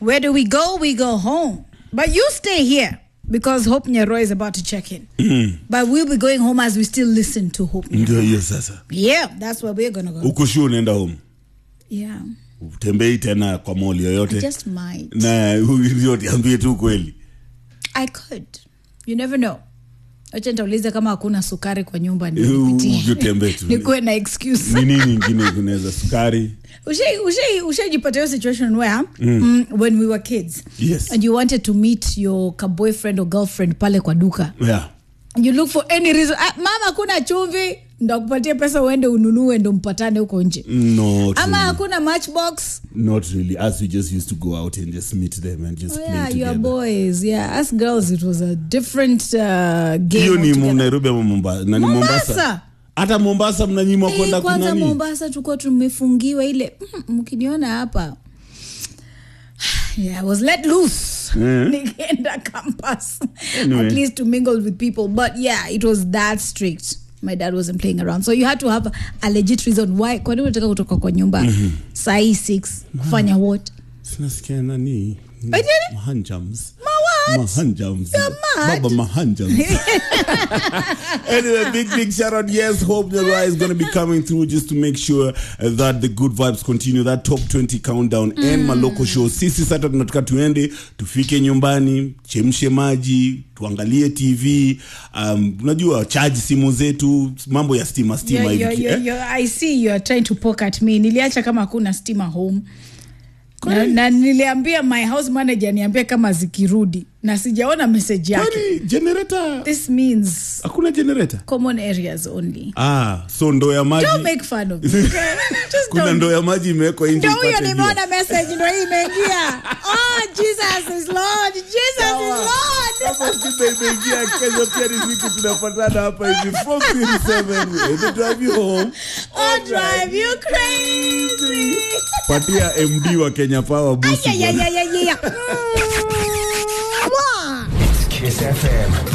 Where do we go? We go home. But you stay here because Hope Nyaro is about to check in. But we'll be going home as we still listen to Hope Nyaro. ndio hiyo sasa Yeah, that's where we're going to go. huku shu unaenda home Yeah. utembei tena kwa moli I yoyote just might. na ndio tiambie tu kweli I could. You never know. Acha nitauliza kama hakuna sukari kwa nyumba U- nipitie. utembee tu. Nikuwe na excuse. ni nini ingine kunaweza sukari Ushai- ushai- ushajipata hiyo situation where mm, when we were kids Yes. and you wanted to meet your ka boyfriend or girlfriend pale kwa duka yeah. you look for any reason ah, mama hakuna chumvi ndakupatia pesa uende ununue ndo mpatane huko nje not ama really. hakuna matchbox not really as we just used to go out and just meet them and just oh, play yeah, you are together boys yeah us girls it was a different uh, game hiyo ni altogether. nairobi ama mombasa na ni Mombasa. mombasa hata mombasa mnanyimwa Eh, kwenda kwanza kunani mombasa tulikuwa tumefungiwa ile mm, mkiniona hapa yeah, I was let loose Eh. nikaenda campus Anyway. at least to mingle with people but yeah it was that strict my dad wasn't playing around so you had to have a legit reason why kwani unataka kutoka kwa nyumba saa hii 6 kufanya what sinasikia nani Wait, nini? mahanjams Ma what? mahanjams You're mad. baba mahanjams anyway big big shout out yes hope Nyarwa is going to be coming through just to make sure uh, that the good vibes continue that top 20 countdown and maloko show sisi sasa tunataka tuende tufike nyumbani chemshe maji tuangalie tv um, unajua charge simu zetu mambo ya stima stima You're- hivi you're- eh? you're- you're- i see you are trying to poke at me niliacha kama hakuna stima home na, na niliambia my house manager niambie kama zikirudi na sijaona message yake kwani generator this means hakuna generator common areas only ah so ndoo ya maji don't make fun of me okay? Just kuna don't. ndoo ya maji imewekwa nje Ndio huyo ipate jua. nimeona message ndo hii imeingia oh jesus is lord jesus is lord kama shida imeingia kesho pia ni siku tunapatana hapa hivi from 37 and to drive you home oh drive you crazy patia md wa kenya power busu yeah, yeah, yeah, yeah, yeah. Kiss FM.